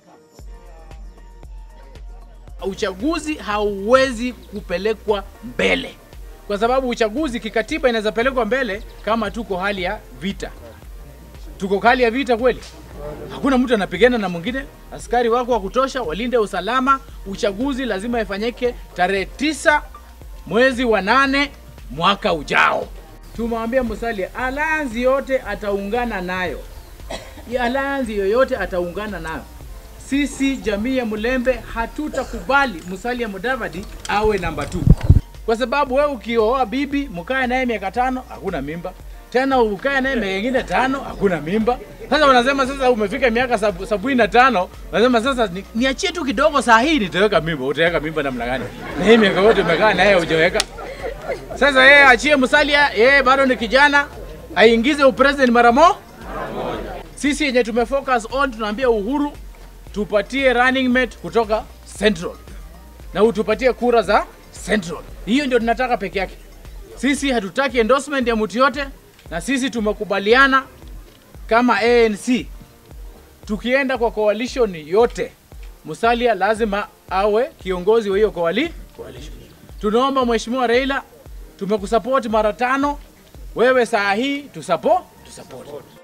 Uchaguzi hauwezi kupelekwa mbele, kwa sababu uchaguzi kikatiba inaweza pelekwa mbele kama tuko hali ya vita. Tuko hali ya vita kweli? Hakuna mtu anapigana na mwingine, askari wako wa kutosha walinde usalama. Uchaguzi lazima ifanyike tarehe tisa mwezi wa nane mwaka ujao. Tumwambia Musalia alliance yote ataungana nayo, Ya alliance yoyote ataungana nayo. Sisi jamii ya Mulembe hatutakubali Musalia Mudavadi awe namba 2 kwa sababu wewe ukioa bibi mkae naye miaka tano hakuna mimba tena, ukae naye miaka ingine tano hakuna mimba. Sasa unasema sasa umefika miaka sabu- sabini na tano unasema sasa ni- niachie tu kidogo, saa hii nitaweka mimba. Utaweka mimba namna gani? Na hii miaka yote umekaa naye hujaweka. Sasa yeye achie Musalia, yeye bado ni kijana, aingize upresident mara mo. Sisi yenye tumefocus on tunaambia Uhuru tupatie running mate kutoka Central na utupatie kura za Central. Hiyo ndio tunataka peke yake. Sisi hatutaki endorsement ya mtu yote, na sisi tumekubaliana kama ANC tukienda kwa coalition yote, Musalia lazima awe kiongozi wa hiyo coali- coalition. Tunaomba Mheshimiwa Raila, tumekusupport mara tano, wewe saa hii tusupport, tusupport.